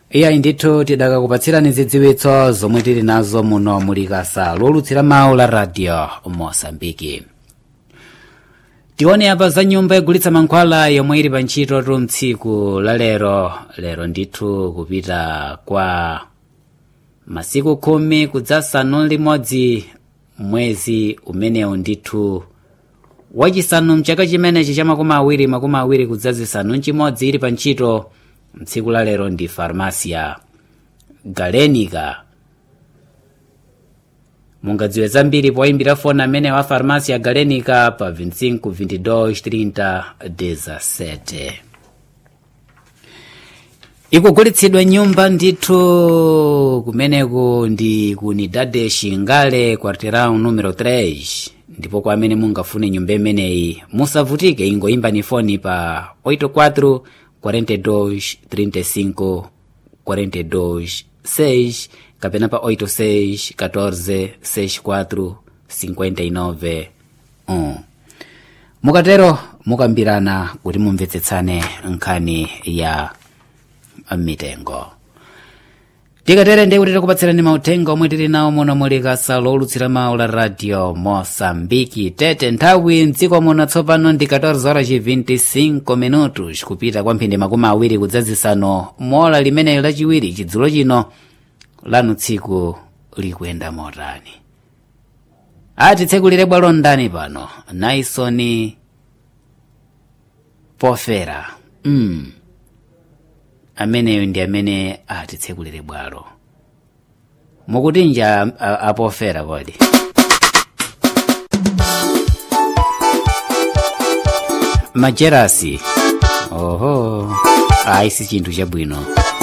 iyayi ndithu tidakakupatsirani zidziwitso zomwe tili nazo muno muli kasa lolutsira mawu la radio mosambiki tione apa za nyumba yogulitsa mankhwala yomwe ili pa ntchito tu mtsiku la lero lero ndithu kupita kwa masiku khumi kudzasanu limodzi mwezi umenewu ndithu wachisanu mchaka chimenechi cha makumi awiri makumi awiri kudzazisanu mchimodzi ili pa ntchito mtsiku la lero ndi farmasia galenica mungadziwe zambiri poyimbira foni amene wa farmasia galenica pa 25 22 30 17 ikugulitsidwa nyumba ndithu kumeneku ndi ku unidade xingale quarteirão numero 3 ndipo kwa amene mungafune nyumba imeneyi musavutike ingoyimbani foni pa 84 42 35 42 6 kapena pa 86 14 64 59 1 mukatero mukambirana kuti mumvetsetsane nkhani ya mitengo tikatere ndi kuti tikupatsirani mauthenga omwe tili nawo muno muli kasa lolutsira mawu la radio mosambiki tete nthawi mdziko muno tsopano ndi 14 horas 25 minutos kupita kwa mphindi makumi awiri kudzazisano mola limeneyo lachiwiri chidzulo chino lanu tsiku likuyenda motani ati tsekulire bwalo ndani pano naisoni pofera mm. ameneyo ndi amene atitsekulire bwalo mukuti nja apofera kodi majerasi oho ayi si chinthu chabwino